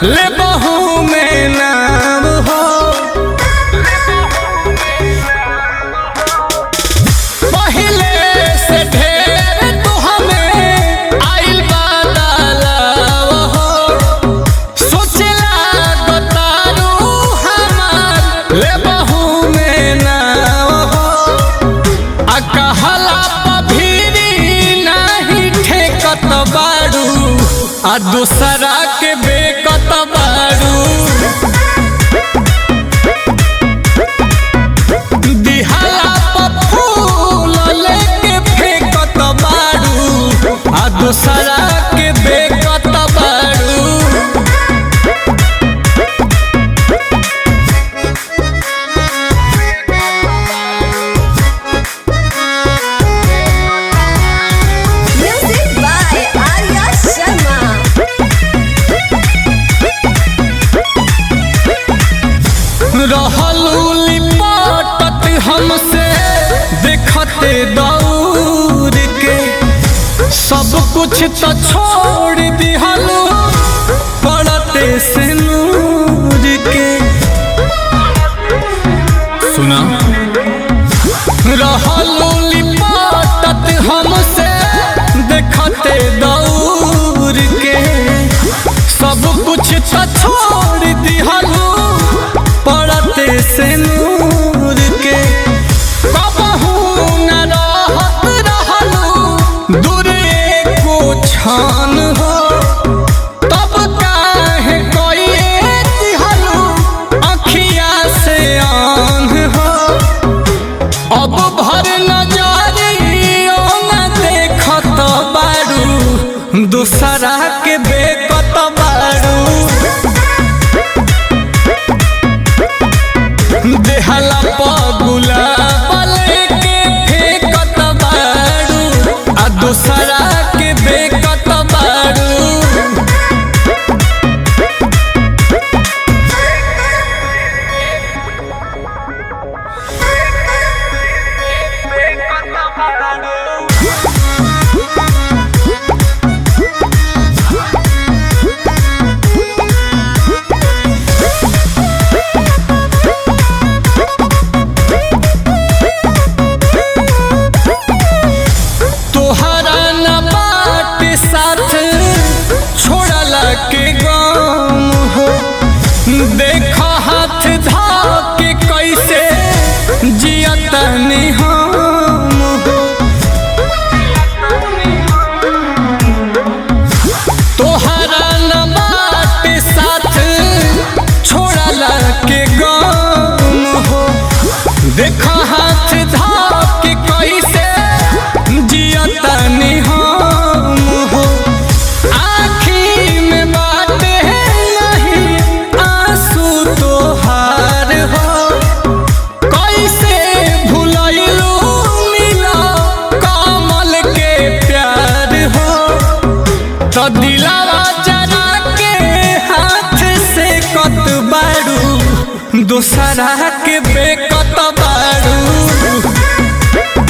ले बहू में नाम हो पहिले से ढेर तू हमें आइल बदलाव हो सोचला बतारू हमार ले बहू में नाम हो आ कहला पभीरी नाही ठेकत बारू आ दूसरा के बेकत बारू दिहाला पर फूल लेके फेंकत बारू आ दूसरा के बेकत बारू Music by Arya Sharma. रहलू लिपटत हमसे देखते दौड़ के सब कुछ तो छोड़ दिहलू पड़ते से नूर के सुना रहलू लिपटत हमसे देखते दौड़ के सब कुछ तो छोड़ दिहलू पड़ते से नूर के कबहू न रहत रहलू दूर एको छान हो तब काहे कोई दिहलू अखिया से आन हो अब भर नजरियो न देखत बारू दूसरा के बेकत बारू देहला पगुला पले के फेंकत बारू आ दूसरा के बेकत बारू तोहरा न बाट साथ छोड़ला के गम हो देख हाथ धा के कैसे जियत हम हो तोहरा न बाट साथ छोड़ला के गम हो देख हाथ धा के कैसे जियतनी हम हो आँखी में बाटे नहीं आंसू तोहार हो कैसे भुलैलू मिला कमल के प्यार हो तो दिलावा जरा के हाथ से कत बारू दूसरा के बेकत बारू